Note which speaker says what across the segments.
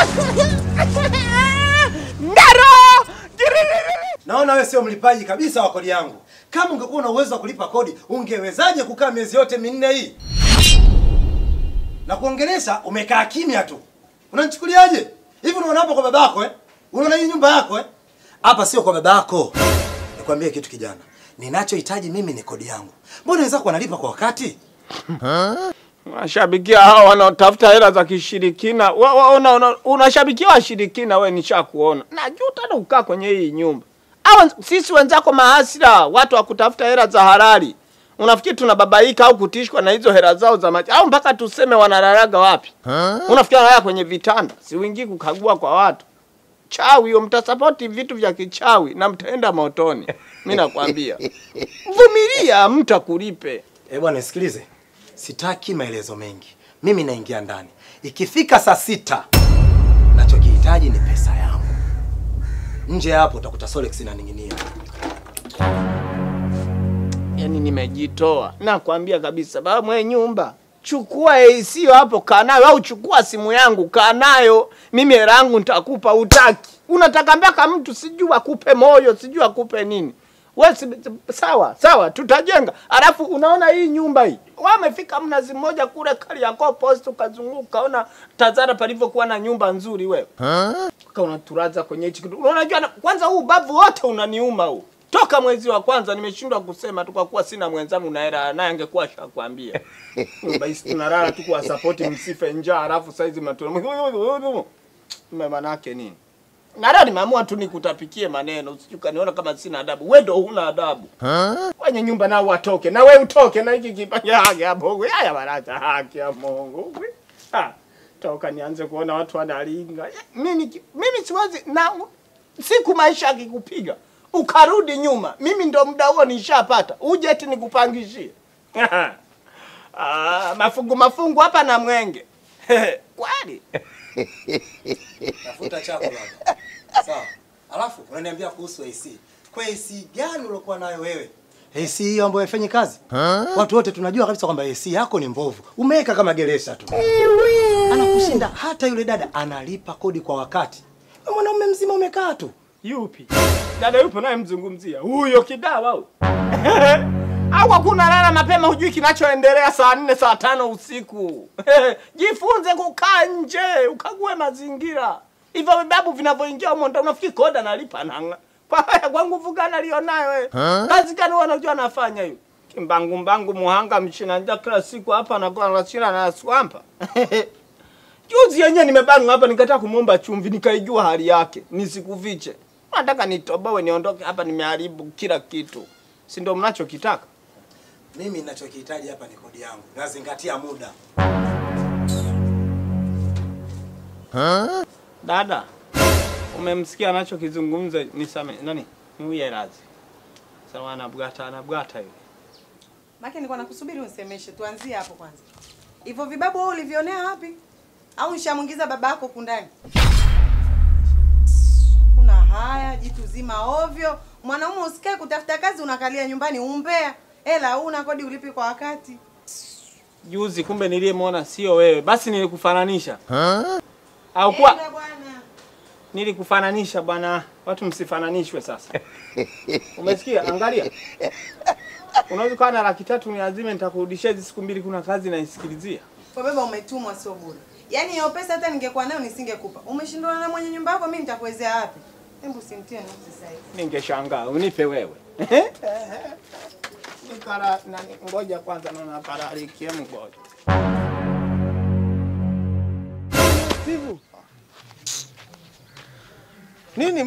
Speaker 1: Ndaro!
Speaker 2: Naona wewe sio mlipaji kabisa wa kodi yangu. Kama ungekuwa na uwezo wa kulipa kodi, ungewezaje kukaa miezi yote minne hii? Na kuongelesha umekaa kimya tu. Unanichukuliaje? Hivi unaona hapa kwa babako eh? Unaona hii nyumba yako eh? Hapa sio kwa babako. Nikwambie kitu kijana. Ninachohitaji mimi ni kodi yangu. Mbona wenzako wanalipa kwa wakati?
Speaker 1: Unashabikia hao wanaotafuta hela za kishirikina. Wa- wa- una- una- Unashabikia washirikina, we nishakuona. Najuta hata kukaa kwenye hii nyumba. Hawa sisi wenzako mahasira, watu wa kutafuta hela za halali. Unafikiri tunababaika au kutishwa na hizo hela zao za maji au mpaka tuseme wanalalaga wapi? Unafikiri wanalala kwenye vitanda? Si wingi kukagua kwa watu. Chawi hiyo, mtasapoti vitu vya kichawi na mtaenda motoni. Mimi nakwambia. Vumilia, mtakulipe.
Speaker 2: Eh bwana nisikilize. Sitaki maelezo mengi. Mimi naingia ndani. Ikifika saa sita nachokihitaji ni pesa yangu. Nje ya hapo utakuta Solex inaning'inia.
Speaker 1: yani nimejitoa nakwambia kabisa baba mwenye nyumba chukua AC hapo kaa nayo au chukua simu yangu kaa nayo mimi hela yangu nitakupa utaki unataka mpaka mtu sijui akupe moyo sijui akupe nini we si, sawa sawa tutajenga alafu unaona hii nyumba hii wamefika mnazi mmoja kule Kariakoo post ukazunguka ukaona Tazara palivyokuwa na nyumba nzuri wewe Mpaka unaturaza kwenye hichi kitu. Unajua na- kwanza huu ubavu wote unaniuma huu. Toka mwezi wa kwanza nimeshindwa kusema tu kwa kuwa sina mwenzangu na hela naye angekuwa shakwambia. Nyumba hizi tunalala tu kwa support msife njaa alafu saizi matuna. Manake nini? Na leo nimeamua tu nikutapikie maneno usije ukaniona kama sina adabu. Wewe ndio huna adabu. Wenye nyumba nao watoke na wewe utoke na hiki kipanya haki ya Mungu. Haya baraza haki ya Mungu. Ah, toka nianze kuona watu wanalinga. Mimi mimi siwezi na siku maisha akikupiga ukarudi nyuma, mimi ndo muda huo nishapata. Uje eti nikupangishie. ah, mafungu mafungu hapa na mwenge. Kweli?
Speaker 2: Tafuta chako baba. Sawa. Alafu unaniambia kuhusu AC. Kwa AC gani uliokuwa nayo wewe? AC hiyo ambayo haifanyi kazi? Watu wote tunajua kabisa kwamba AC yako ni mbovu. Umeweka kama geresha tu. Anakushinda hata yule dada analipa kodi kwa wakati. Wewe mwanaume mzima umekaa tu.
Speaker 1: Yupi? Dada yupo naye mzungumzia. Huyo kidawa au? Au hakuna lala mapema hujui kinachoendelea saa nne saa tano usiku. Jifunze kukaa nje, ukague mazingira. Hivyo vibabu vinavyoingia humo ndio unafikiri koda nalipa nanga. Kwa haya kwa nguvu gani alionayo wewe? Kazi gani wewe unajua anafanya hiyo? Kimbangu mbangu muhanga mchina nja kila siku hapa anakuwa anachina na swampa. Juzi yenyewe nimebanwa hapa nikataka kumwomba chumvi nikaijua hali yake nisikufiche. Nataka nitoboe niondoke hapa nimeharibu kila kitu. Si ndio mnachokitaka?
Speaker 2: Mimi ninachokihitaji hapa ni kodi yangu. Nazingatia muda.
Speaker 1: Dada, umemsikia anachokizungumza nisame nani? Niuye radhi. Sawa anabwata anabwata yule.
Speaker 3: Maki nilikuwa nakusubiri unisemeshe, tuanzie hapo kwanza. Hivyo vibabu wewe ulivionea wapi? Au nishamwingiza baba yako kundani? Kuna haya jitu zima ovyo. Mwanaume usikae kutafuta kazi unakalia nyumbani umbea. Hela una kodi ulipi kwa wakati.
Speaker 1: Juzi kumbe niliyemwona sio wewe. Basi nilikufananisha. Au kwa
Speaker 3: Enda bwana.
Speaker 1: nilikufananisha bwana. Watu msifananishwe sasa. Umesikia? Angalia. Unaweza kuwa na laki tatu ni lazima nitakurudishia hizi siku mbili kuna kazi naisikilizia.
Speaker 3: Kwa baba umetumwa sio bure. Yaani hiyo pesa hata ningekuwa nayo nisingekupa. Umeshindana na mwenye nyumba yako mimi nitakuwezea wapi? Hebu simtie nusu sasa hivi.
Speaker 1: Ningeshangaa unipe wewe. Nikara nani ngoja kwanza naona pararikie mgoja.
Speaker 4: Steve. Nini?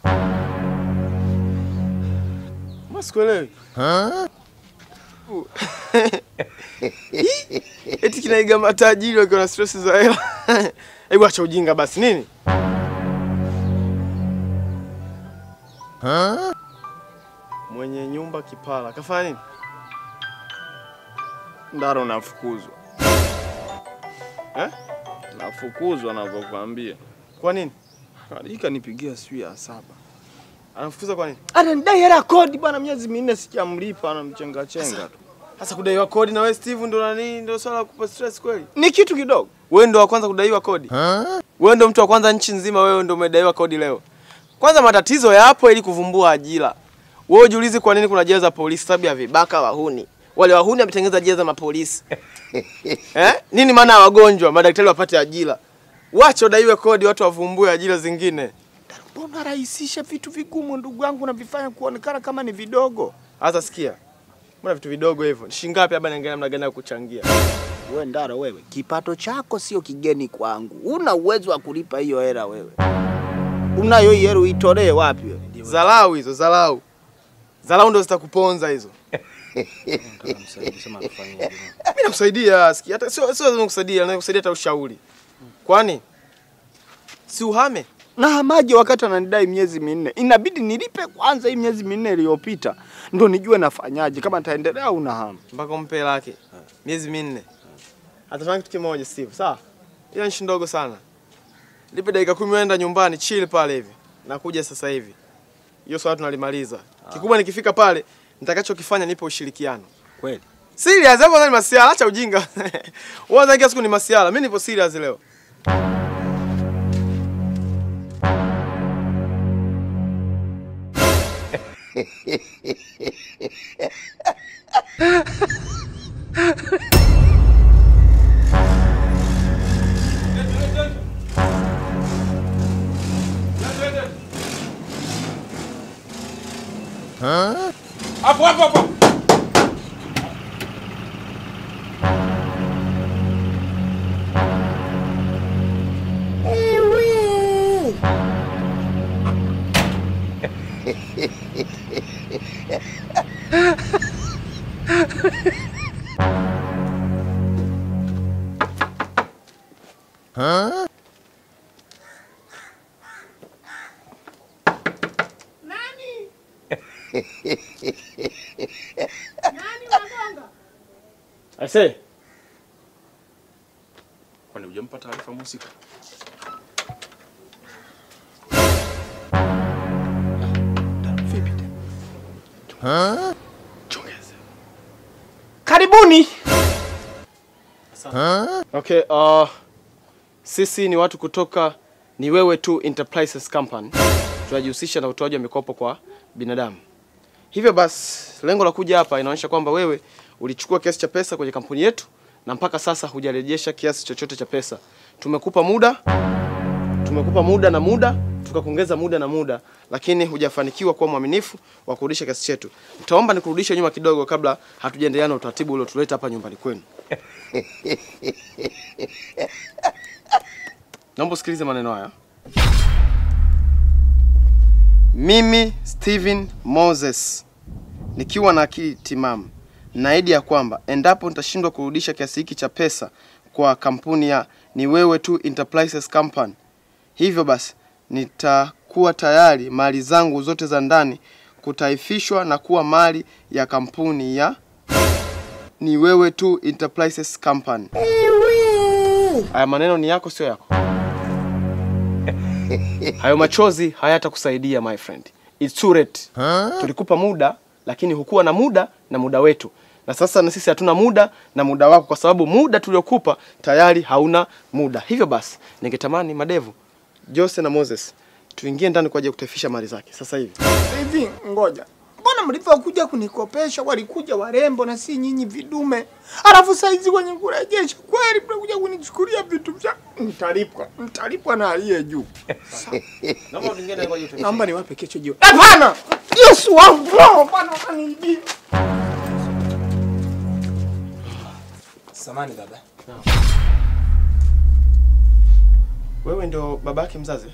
Speaker 4: Mbona sikuelewi? Eti kinaiga matajiri wakiwa na stress za hela. Hebu acha ujinga basi. Nini? Mwenye nyumba kipala. Kafanya nini?
Speaker 1: Ndaro nafukuzwa.
Speaker 4: Eh?
Speaker 1: Nafukuzwa navyokuambia.
Speaker 4: Kwa nini?
Speaker 1: Alika nipigia siku ya saba.
Speaker 4: Anafukuza kwa nini?
Speaker 1: Ananidai hela kodi bwana, miezi minne sijamlipa, anamchenga chenga tu.
Speaker 4: Sasa kudaiwa kodi na wewe Steve ndo nani ndio swala la kupa stress kweli?
Speaker 1: Ni kitu kidogo.
Speaker 4: Wewe ndo wa kwanza kudaiwa kodi. Wewe ndo mtu wa kwanza nchi nzima, wewe ndo umedaiwa kodi leo. Kwanza matatizo yapo ili kuvumbua ajira. Wewe ujiulize kwa nini kuna jela za polisi sababu ya vibaka wahuni. Wale wahuni wametengeneza jela za mapolisi. eh? Nini maana ya wagonjwa, madaktari wapate ajira? Wacha udaiwe kodi watu wavumbue ajira zingine.
Speaker 1: Mbona rahisisha vitu vigumu ndugu yangu navifanya kuonekana kama ni vidogo?
Speaker 4: Sasa sikia. Mbona vitu vidogo hivyo? Ni shilingi ngapi hapa naangalia namna gani ya kuchangia?
Speaker 1: We Ndaro, wewe kipato chako sio kigeni kwangu, una uwezo wa kulipa hiyo hela wewe. Unayo hiyo hela uitolee wapi wewe?
Speaker 4: Zalau hizo, zalau. Zalau ndo zitakuponza hizo. Mimi nakusaidia, sikia, hata sio sio lazima kusaidia, nakusaidia hata ushauri. Kwani si uhame?
Speaker 1: na hamaji wakati ananidai miezi minne, inabidi nilipe kwanza hii miezi minne iliyopita ndo nijue nafanyaje, kama nitaendelea au nahama.
Speaker 4: mpaka umpe lake miezi minne. Atafanya kitu kimoja Steve, sawa? Hiyo nchi ndogo sana. Lipe dakika kumi uenda nyumbani chill pale hivi. Nakuja sasa hivi. Hiyo swala tunalimaliza. Kikubwa nikifika pale nitakachokifanya nipe ushirikiano.
Speaker 1: Kweli
Speaker 4: Serious hapo ni masiala, acha ujinga. Wewe unataka siku ni masiala, mimi nipo serious leo.
Speaker 5: Hapo hapo hapo.
Speaker 4: Aise,
Speaker 5: Kwani hujampa taarifa mhusika? Chongeze.
Speaker 1: karibuni.
Speaker 4: Okay, uh, sisi ni watu kutoka ni wewe tu Enterprises Company. Tunajihusisha na utoaji wa mikopo kwa binadamu. Hivyo basi, lengo la kuja hapa inaonyesha kwamba wewe ulichukua kiasi cha pesa kwenye kampuni yetu na mpaka sasa hujarejesha kiasi chochote cha pesa. Tumekupa muda, tumekupa muda na muda, tukakuongeza muda na muda, lakini hujafanikiwa kuwa mwaminifu wa kurudisha kiasi chetu. Nitaomba nikurudishe nyuma kidogo kabla hatujaendelea na utaratibu uliotuleta hapa nyumbani kwenu. Naomba usikilize maneno haya. Mimi Steven Moses nikiwa na akili timamu naahidi ya kwamba endapo nitashindwa kurudisha kiasi hiki cha pesa kwa kampuni ya ni wewe tu Enterprises Company, hivyo basi nitakuwa tayari mali zangu zote za ndani kutaifishwa na kuwa mali ya kampuni ya ni wewe tu Enterprises Company. Haya maneno ni yako, sio yako? Hayo machozi hayatakusaidia my friend. It's too late. Tulikupa muda lakini hukuwa na muda na muda wetu, na sasa na sisi hatuna muda na muda wako, kwa sababu muda tuliokupa tayari hauna muda. Hivyo basi, ningetamani madevu Jose na Moses tuingie ndani kwa ajili ya kutaifisha mali zake sasa hivi.
Speaker 1: Hivi ngoja, mbona mlivyokuja kunikopesha walikuja warembo na si nyinyi vidume? Alafu saizi kwenye kurejesha kweli mnakuja kunichukulia vitu vya mtalipwa, mtalipwa na aliye juu.
Speaker 4: Naomba tuingie ndani kwa ajili ya
Speaker 1: Naomba niwape kesho jioni. Hapana, Yesu wangu, no, bwana utaniibia.
Speaker 2: Samani baba.
Speaker 4: Wewe ndio babake mzazi?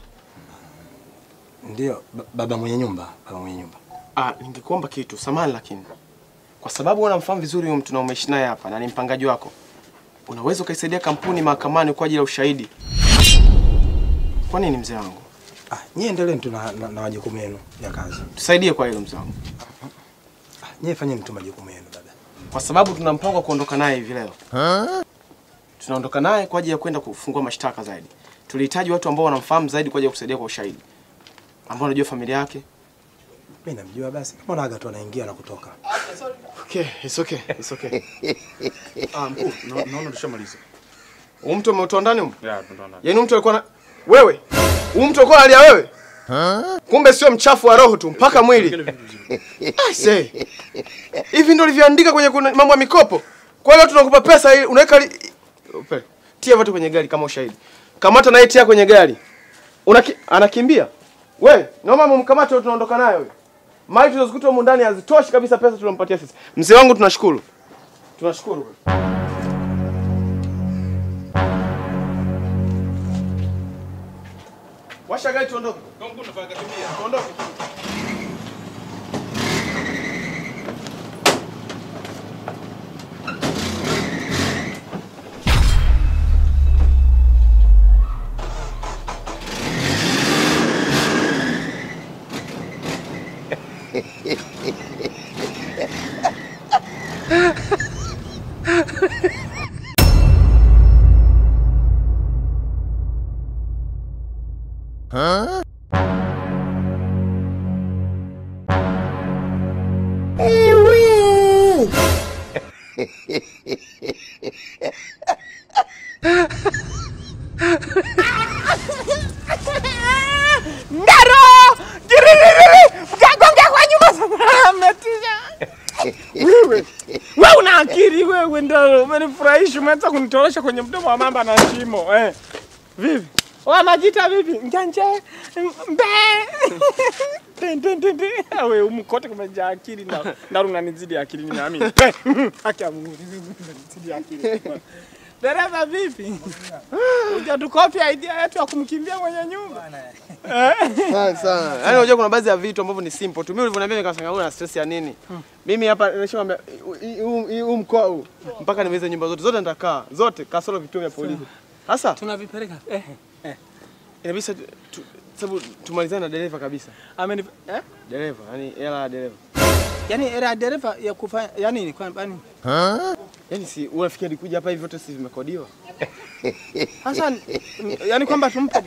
Speaker 2: Ndio ba- baba mwenye nyumba, baba mwenye nyumba.
Speaker 4: Ah, ningekuomba kitu samani, lakini kwa sababu unamfahamu vizuri huyo mtu na umeishi naye hapa na ni mpangaji wako, unaweza ukaisaidia kampuni mahakamani kwa ajili ya ushahidi. Kwa nini mzee wangu?
Speaker 2: Ah, nyie endeleeni tu na, na, na majukumu yenu ya kazi.
Speaker 4: Tusaidie kwa hilo mzee wangu,
Speaker 2: Ah, nyie fanyeni tu majukumu yenu baba.
Speaker 4: kwa sababu tuna mpango wa kuondoka naye hivi leo. Tunaondoka naye kwa ajili ya kwenda kufungua mashtaka zaidi. Tulihitaji watu ambao wanamfahamu zaidi kwa ajili ya kusaidia kwa ushahidi, ambao wanajua familia yake.
Speaker 2: Mimi namjua basi. Mbona aga tu anaingia na kutoka?
Speaker 4: Okay, it's okay, it's okay.
Speaker 5: Ah, mkuu, na- naona tushamaliza.
Speaker 4: Huyu mtu ameutoa ndani huko?
Speaker 5: Ya, tunaona.
Speaker 4: Yaani mtu alikuwa na Wewe. Huu mtu uko alia wewe? Kumbe sio mchafu wa roho tu mpaka mwili. Aise. Hivi ndio ulivyoandika kwenye kuna- mambo ya mikopo. Kwa hiyo tunakupa pesa ili unaweka li... Upe. Tia watu kwenye gari kama ushahidi. Kamata naye tia kwenye gari. Unaki... anakimbia. We, naomba mumkamate tunaondoka nayo huyo. Mali tulizozikuta humu ndani hazitoshi kabisa pesa tulompatia sisi. Mzee wangu tunashukuru. Tunashukuru. Washa gari tuondoke. Tuondoke.
Speaker 1: Ndaro! Kiririri! Mkagonga kwa nyuma sana. Mmetisha. Wewe. Wewe una akili wewe Ndaro. Umenifurahisha umeanza kunitorosha kwenye mdomo wa mamba na shimo. Eh. Vipi? Wa majita vipi? Njanje. Mbe. Tin tin tin tin. Wewe umkote kumejaa akili na Ndaro unanizidi akili mimi naamini. Haki ya Mungu. Unanizidi akili. Dereva vipi? Hujatukopia idea yetu ya kumkimbia mwenye nyumba.
Speaker 4: Sana sana. Yaani unajua kuna baadhi ya vitu ambavyo ni simple tu. Mimi ulivyoniambia nikasema una stress ya nini? Mimi hapa nimeshamwambia huu huu mkoa huu mpaka nimeze nyumba zote zote nitakaa zote kasoro vituo vya polisi. Sasa
Speaker 1: Tunavipeleka. Eh.
Speaker 4: inabidi tu- tu- sababu tumalizane na dereva kabisa.
Speaker 1: Ameni eh?
Speaker 4: Dereva, yani hela ya dereva.
Speaker 1: Yaani era dereva ya kufanya yani ni kwamba yani
Speaker 4: Yaani si unafikia alikuja hapa hivi vyote si vimekodiwa?
Speaker 1: sasa m- yani kwamba tumpe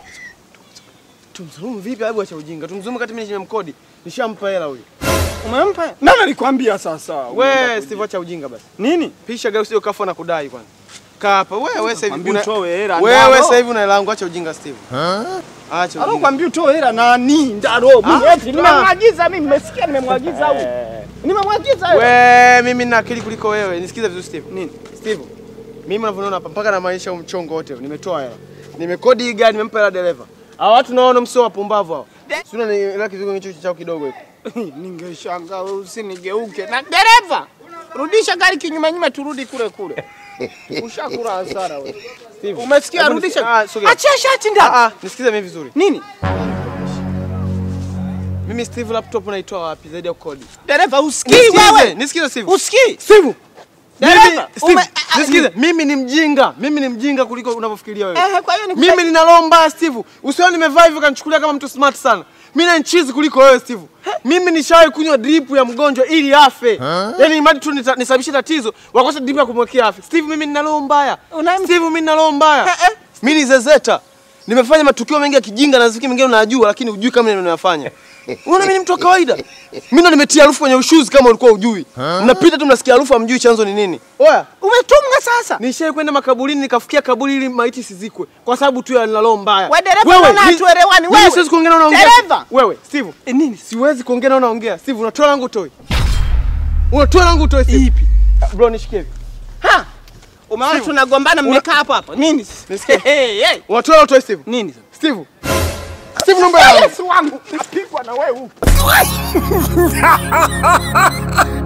Speaker 4: Tumdhulumu vipi? Hebu acha ujinga. Tumdhulumu kati mimi nimemkodi. Nishampa hela huyu.
Speaker 1: umempa nani alikwambia sasa?
Speaker 4: We Steve acha ujinga basi.
Speaker 1: nini?
Speaker 4: Pisha gari usije kafa na kudai kwanza. Kaa hapa. Wewe sasa hivi
Speaker 1: Kwambia
Speaker 4: una
Speaker 1: utoe hela,
Speaker 4: Wewe
Speaker 1: ndaro.
Speaker 4: sasa hivi una hela yangu acha ujinga Steve. Acha ujinga.
Speaker 1: Alokuambia utoe hela nani? Ndaro. Mimi
Speaker 4: Ah,
Speaker 1: eti nimemwagiza mimi nimesikia nimemwagiza huyu. Nimemwagiza wewe.
Speaker 4: We, mimi nina akili kuliko wewe. Nisikize vizuri Steve.
Speaker 1: Nini?
Speaker 4: Steve. Mimi unavyoona hapa mpaka na maisha mchongo wote. Nimetoa hela. Nimekodi hii gari nimempa hela dereva. Hao watu naona msio wapumbavu hao. Si una hela kidogo hicho chao kidogo hiko.
Speaker 1: Ningeshangaa wewe usinigeuke. Na dereva. Rudisha gari kinyume nyume turudi kule kule. Ushakula hasara wewe.
Speaker 4: Steve.
Speaker 1: Umesikia
Speaker 4: Hebu
Speaker 1: rudisha.
Speaker 4: nisi- ah, sogea.
Speaker 1: Achia shati ndani.
Speaker 4: Ah ah, nisikize mimi vizuri.
Speaker 1: Nini?
Speaker 4: Mimi Steve laptop naitoa wapi zaidi ya kukodi?
Speaker 1: Dereva usikii
Speaker 4: Nisikize,
Speaker 1: wewe.
Speaker 4: nisikize Steve.
Speaker 1: Usikii?
Speaker 4: Steve.
Speaker 1: Dereva,
Speaker 4: Mimi, Steve,
Speaker 1: ume- ah, ah,
Speaker 4: nisikize. Mimi ni mjinga. Mimi ni mjinga kuliko unavyofikiria wewe.
Speaker 1: Eh, kwa hiyo ni
Speaker 4: Mimi nina roho mbaya Steve. Usione nimevaa hivyo kanichukulia kama mtu smart sana. Mimi na nchizi kuliko wewe Steve. Mimi nishawahi kunywa drip ya mgonjwa ili afe. Yaani imadi tu nita- nisababishe tatizo, wakose drip ya kumwekea afe. Steve mimi nina roho mbaya.
Speaker 1: Una-
Speaker 4: Steve mimi nina roho mbaya.
Speaker 1: Eh, eh.
Speaker 4: Mimi ni zezeta. Nimefanya matukio mengi ya kijinga na ziki mengine unayajua lakini hujui kama ninayofanya. Unaona mimi ni mtu wa kawaida. Mimi ndo nimetia harufu kwenye ushuzi kama ulikuwa hujui. Mnapita tu mnasikia harufu hamjui chanzo ni nini. Oya,
Speaker 1: Umetunga sasa.
Speaker 4: Nishai kwenda makaburini nikafikia kaburi ili maiti sizikwe kwa sababu tu ya nina roho mbaya.
Speaker 1: We dereva, mbona
Speaker 4: ni-
Speaker 1: hatuelewani?
Speaker 4: mimi
Speaker 1: Wewe.
Speaker 4: siwezi kuongea na unaongea.
Speaker 1: Dereva.
Speaker 4: Wewe, Steve.
Speaker 1: E, nini?
Speaker 4: Siwezi kuongea na unaongea. Steve, unatoa langu utoi. Unatoa langu utoi Steve.
Speaker 1: Ipi?
Speaker 4: Bro, nishikie hivi.
Speaker 1: Ha? Umeona tunagombana mmekaa hapo hapo. Nini?
Speaker 4: Nisikie.
Speaker 1: Hey, hey.
Speaker 4: Unatoa langu utoi Steve.
Speaker 1: Nini?
Speaker 4: Steve. Steve naomba yangu.
Speaker 1: Yesu wangu. Napigwa na wewe.